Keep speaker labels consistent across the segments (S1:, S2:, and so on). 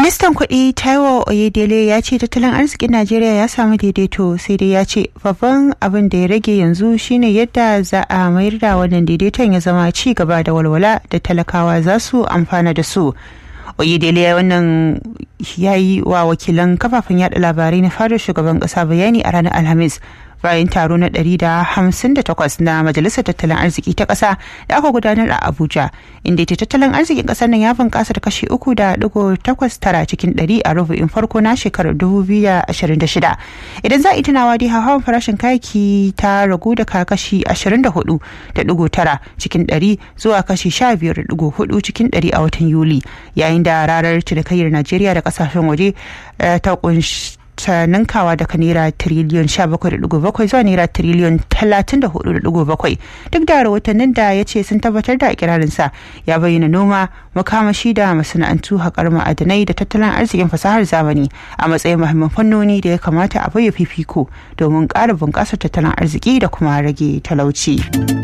S1: Ministan kuɗi Taiwo Oyedele ya ce tattalin arzikin Najeriya ya samu daidaito sai dai ya ce babban abin da ya rage yanzu shine yadda za a mayar da wannan daidaiton ya zama ci gaba da walwala da talakawa za su amfana da su. Oyedele wannan ya yi wa wakilan kafafen yada labarai na fadar shugaban kasa bayani a ranar Alhamis bayan taro na 158 na majalisar tattalin arziki ta ƙasa da aka gudanar a abuja inda ita tattalin arzikin ƙasar nan ya bunƙasa da kashi 3.89 cikin 100 a rubu'in farko na shekarar 2026 idan za a yi tunawa dai hawan farashin kayaki ta ragu da kashi 24.9 cikin 100 zuwa kashi 15.4 cikin 100 a watan yuli yayin da rarar cinikayyar najeriya da kasashen waje ta kunshi ta ninkawa daga naira tiriliyon 17.7 zuwa naira tiriliyon 34.7 duk da rahotannin da ya ce sun tabbatar da ikirarinsa ya bayyana noma makamashi da masana'antu haƙar ma'adanai da tattalin arzikin fasahar zamani a matsayin muhimman fannoni da ya kamata a bayyana fifiko domin ƙara bunƙasar tattalin arziki da kuma rage talauci.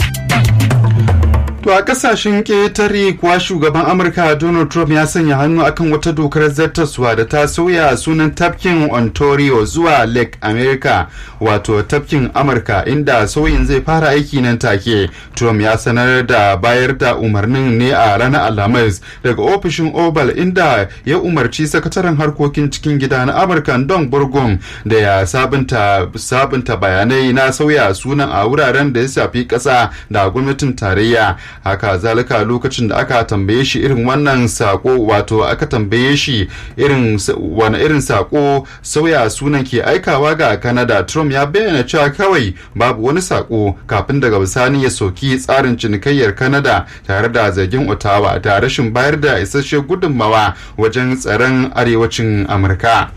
S2: To a kasashen ƙetare kuwa shugaban Amurka Donald Trump ya sanya hannu akan wata dokar zartaswa da ta sauya sunan tafkin Ontario zuwa Lake America wato tafkin Amurka inda sauyin zai fara aiki nan take. Trump ya sanar da bayar da umarnin ne a ranar Alhamis daga ofishin Oval inda ya umarci sakataren harkokin cikin gida na Amurka Don Burgum da ya sabunta sabunta bayanai na sauya sunan a wuraren da ya shafi ƙasa da gwamnatin tarayya. haka zalika lokacin da aka tambaye shi irin wannan sako wato aka tambaye shi irin wani irin sako sauya sunan ke aikawa ga Canada Trump ya bayyana cewa kawai babu wani sako kafin daga bisani ya soki tsarin cinikayyar Canada tare da zargin Ottawa da rashin bayar da isasshen gudunmawa wajen tsaron arewacin Amurka.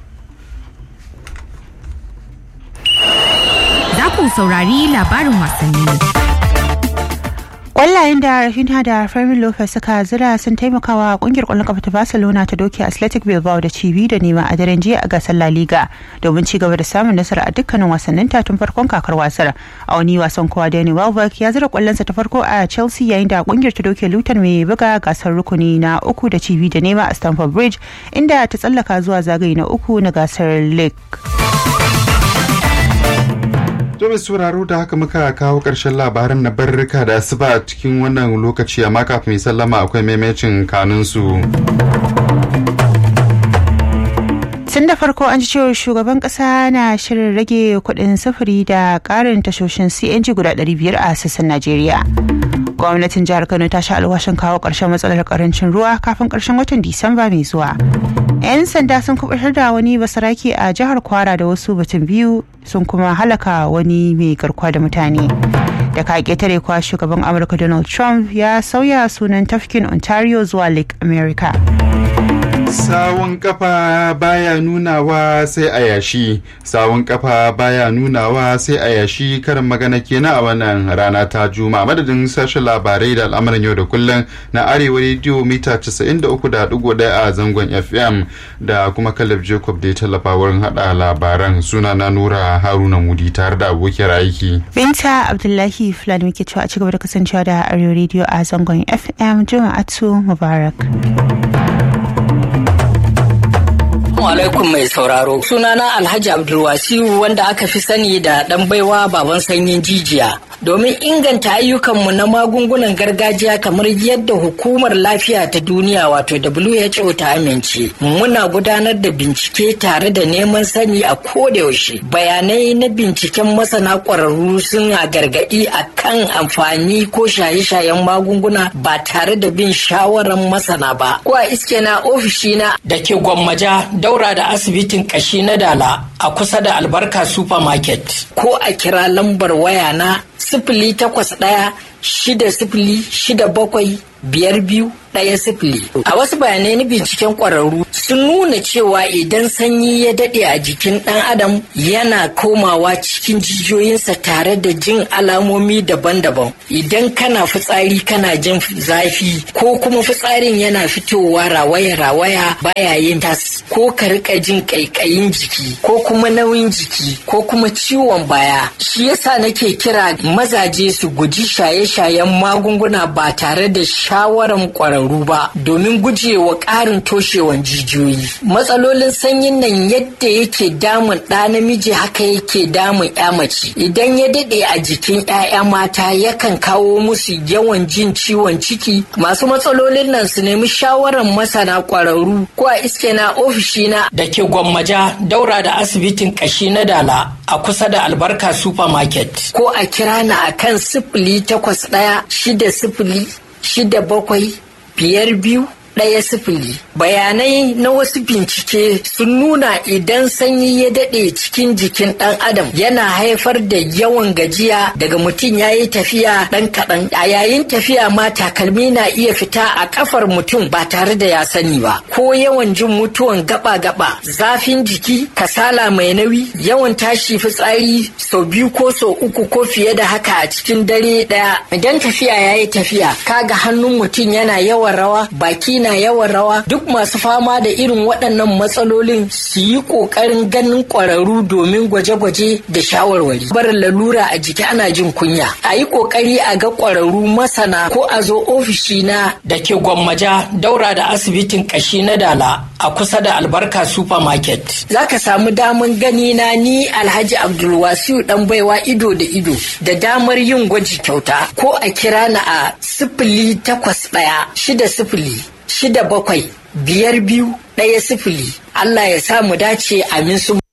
S3: Za ku saurari labarin wasanni.
S1: Kwallayen da Rafinha da Fermin Lopez suka zira sun taimakawa kungiyar kwallon kafa ta Barcelona ta doke Athletic Bilbao da cibi da nema a daren jiya a gasar La Liga domin ci gaba da samun nasara a dukkanin wasannin ta tun farkon kakar wasar. A wani wasan kowa Danny Welbeck ya zira kwallonsa ta farko a Chelsea yayin da kungiyar ta doke Luton mai buga gasar rukuni na uku da cibi da nema a Stamford Bridge inda ta tsallaka zuwa zagaye na uku na gasar League.
S2: To mai sauraro da haka muka kawo ƙarshen labaran na barrika da asuba cikin wannan lokaci amma kafin sallama akwai maimacin kanunsu.
S1: tun da farko an ji cewa shugaban kasa na shirin rage kuɗin sufuri da ƙarin tashoshin cng guda 500 a sassan najeriya gwamnatin jihar kano ta sha alwashin kawo ƙarshen matsalar karancin ruwa kafin ƙarshen watan disamba mai zuwa 'yan sanda sun kubutar da wani basaraki a jihar kwara da wasu batun biyu sun kuma halaka wani mai garkuwa da mutane da ka ketare kwa shugaban amurka donald trump ya sauya sunan tafkin ontario zuwa lake america
S2: sawun kafa baya nunawa sai a yashi sawun kafa baya nunawa sai a yashi karin magana kenan a wannan rana ta juma madadin sashen labarai da al'amuran yau da kullum na arewa rediyo mita 93.1 a zangon fm da kuma kalab jacob da ya tallafa wurin hada labaran suna na nura haruna mudi tare da abokiyar aiki
S1: binta abdullahi fulani muke cewa a cigaba da kasancewa da arewa rediyo a zangon fm juma'atu mubarak
S4: alaikum mai sauraro. Sunana Alhaji Abdulwasiu wanda aka fi sani da ɗan baiwa baban sanyin jijiya. Domin inganta ayyukanmu na magungunan gargajiya kamar yadda hukumar lafiya ta duniya wato WHO ta amince. Muna gudanar da bincike tare da neman sani a kodayaushe. Bayanai na binciken masana ƙwararru sun a gargaɗi a kan amfani ko shaye-shayen magunguna ba tare da bin shawarar masana ba. Ko a iske na ofishina da ke gwammaja daura da asibitin kashi na dala a kusa da albarka supermarket ko a kira lambar waya na sifili takwas ɗaya shida sifili shida bakwai biyar biyu ɗaya sifili. A wasu bayanai na binciken ƙwararru sun nuna cewa idan sanyi ya daɗe a jikin ɗan adam yana komawa cikin jijiyoyinsa tare da jin alamomi daban-daban. Idan kana fitsari kana jin zafi ko kuma fitsarin yana fitowa rawaya-rawaya baya yin tas ko ka rika jin ƙaiƙayin jiki ko kuma nauyin jiki ko kuma ciwon baya. Shi yasa nake kira mazaje su guji shaye shaye-shayen magunguna ba tare da shawaran ƙwararru ba domin gujewa ƙarin toshewan jijiyoyi. Matsalolin sanyin nan yadda yake damun ɗa namiji haka yake damun ya mace. Idan ya daɗe a jikin 'ya'ya mata yakan kawo musu yawan jin ciwon ciki. Masu matsalolin nan su nemi shawaran masana ƙwararru ko a iske na ofishina da ke gwammaja daura da asibitin ƙashi na dala a kusa da albarka supermarket ko a kira na akan sifili takwas ɗaya shida sifili shida bakwai biyar biyu ɗaya sifili bayanai na wasu bincike sun nuna idan sanyi ya daɗe cikin jikin ɗan adam yana haifar da yawan gajiya daga mutum ya yi tafiya ɗan kaɗan a yayin tafiya ma takalmi na iya fita a ƙafar mutum ba tare da ya sani ba ko yawan jin mutuwan gaba-gaba zafin jiki kasala mai nauyi yawan tashi fitsari sau biyu ko sau uku ko fiye da haka a cikin dare ɗaya idan tafiya ya yi tafiya kaga hannun mutum yana yawan rawa baki na yawan rawa duk masu fama da irin waɗannan matsalolin su yi ƙoƙarin ganin ƙwararru domin gwaje-gwaje da shawarwari barin lalura a jiki ana jin kunya a yi ƙoƙari a ga ƙwararru masana ko a zo ofishi na da ke gwammaja daura da asibitin ƙashi na dala a kusa da albarka supermarket za ka samu daman gani na ni alhaji abdulwasiu dan baiwa ido da ido da damar yin gwaji kyauta ko a kira na a sifili takwas ɗaya shida sifili shida bakwai biyar biyu ɗaya sifili Allah ya sa mu dace amin su